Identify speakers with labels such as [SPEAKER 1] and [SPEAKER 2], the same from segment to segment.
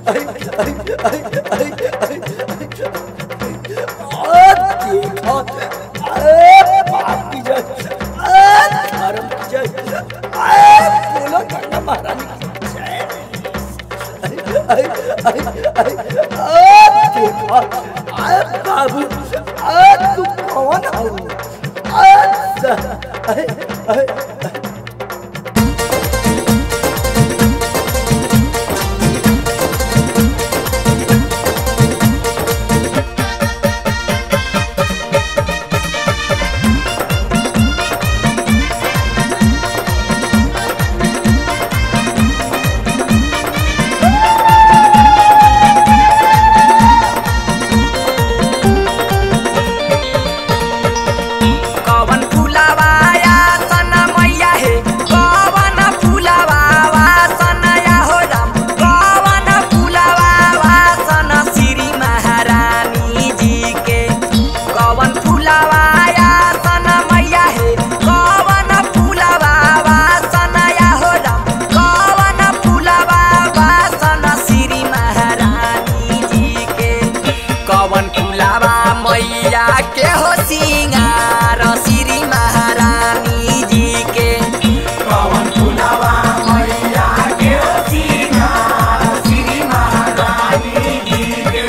[SPEAKER 1] बाबू तू कौन हो
[SPEAKER 2] कवन फुलावा या सना मैया हे कवन फुलावा वा सना या हो राम कवन फुलावा वा सना श्री महारानी जी के कवन फुलावा या सना मैया हे कवन फुलावा वा सना या हो राम कवन फुलावा वा सना श्री महारानी जी के कवन फुलावा मैया के हो सिंगार श्री महारानी जी के कवन फुलावा मैया के हो सिंगार श्री महारानी जी के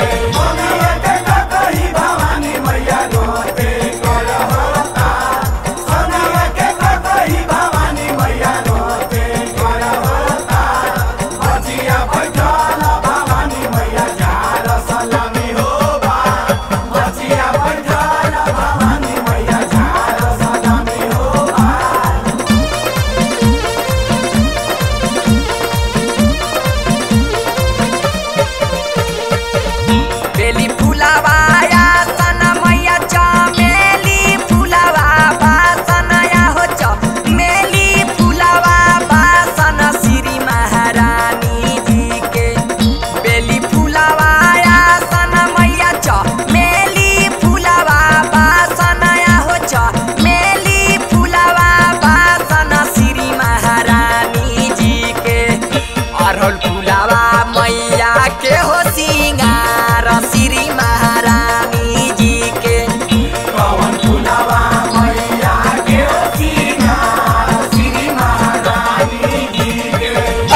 [SPEAKER 2] बेली फुलावा या सना मैया चमेली फुलावा बा सना या हो चमेली फुलावा बा सना श्री महारानी जी के बेली फुलावा या सना मैया चमेली फुलावा बा सना या हो चमेली फुलावा बा सना श्री महारानी जी के अरहल फुलावा मैया के हो सिंगार श्री महारानी जी के पवन फुलावा मैया के हो सिंगार श्री महारानी जी के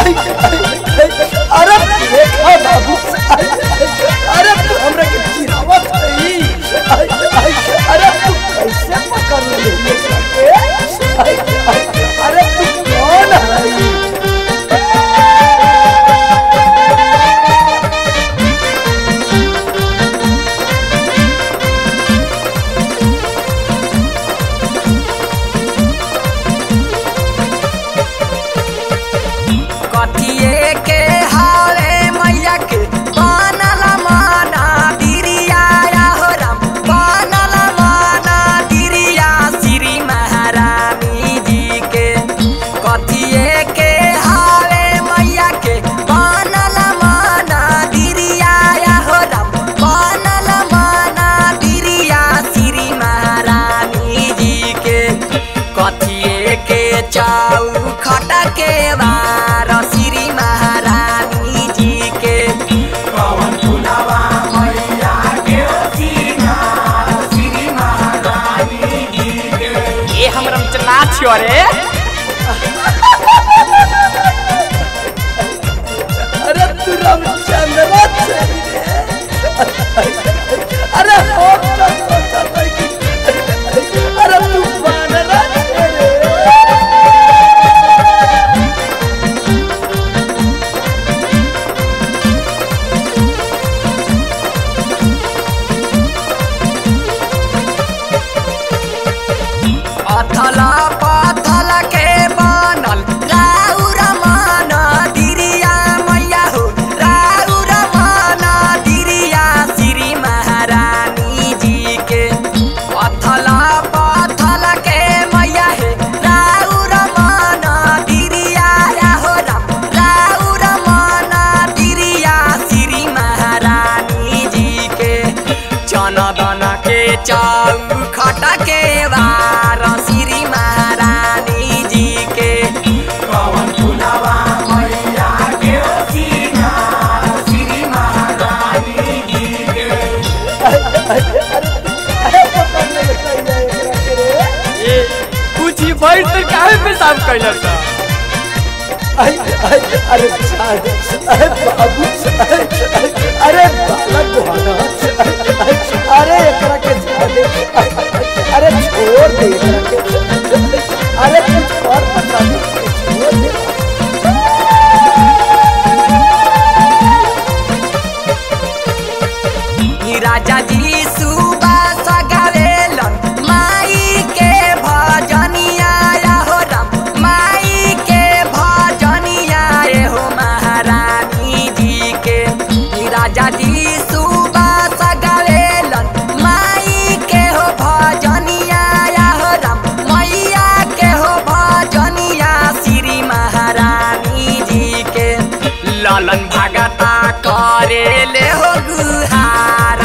[SPEAKER 1] अरे देखा बाबू अरे तू हमरा के चिरावत रही अरे तू कैसे पकड़ ले अरे तू कौन है
[SPEAKER 2] कथिए के हावे मैया के बनल माना दिरिया या हो राम बनल माना दिरिया श्री महारानी जी के कथिए के हावे मैया के बनल माना दिरिया या हो राम बनल माना दिरिया श्री महारानी जी के कथिए के चाउ खटा के बार श्री महारानी जी के पवन फुलावा मैया के श्री महारानी जी के ये हमरा में नाच छियो रे
[SPEAKER 1] अरे तू रामचंद्र चली अरे हो तो सोचा था कि अरे तू बानरा चले
[SPEAKER 2] अथल पथल
[SPEAKER 3] पैर तो काहे पेशाब कैला सा
[SPEAKER 1] आई आई अरे छाड़ अरे बाबू अरे अरे बालक गोहाना अरे एकरा के छोड़ दे अरे छोड़ दे एकरा के अरे कुछ और बता दे छोड़ दे
[SPEAKER 2] ई राजा जी सुबास गावेलन माई के भजनिया या हो राम माई के भजनिया ये हो महारानी जी के ई राजा जी सुबास गावेलन माई के हो भजनिया या हो राम मैया के हो भजनिया श्री महारानी जी के लालन भगता करे ले हो गुहार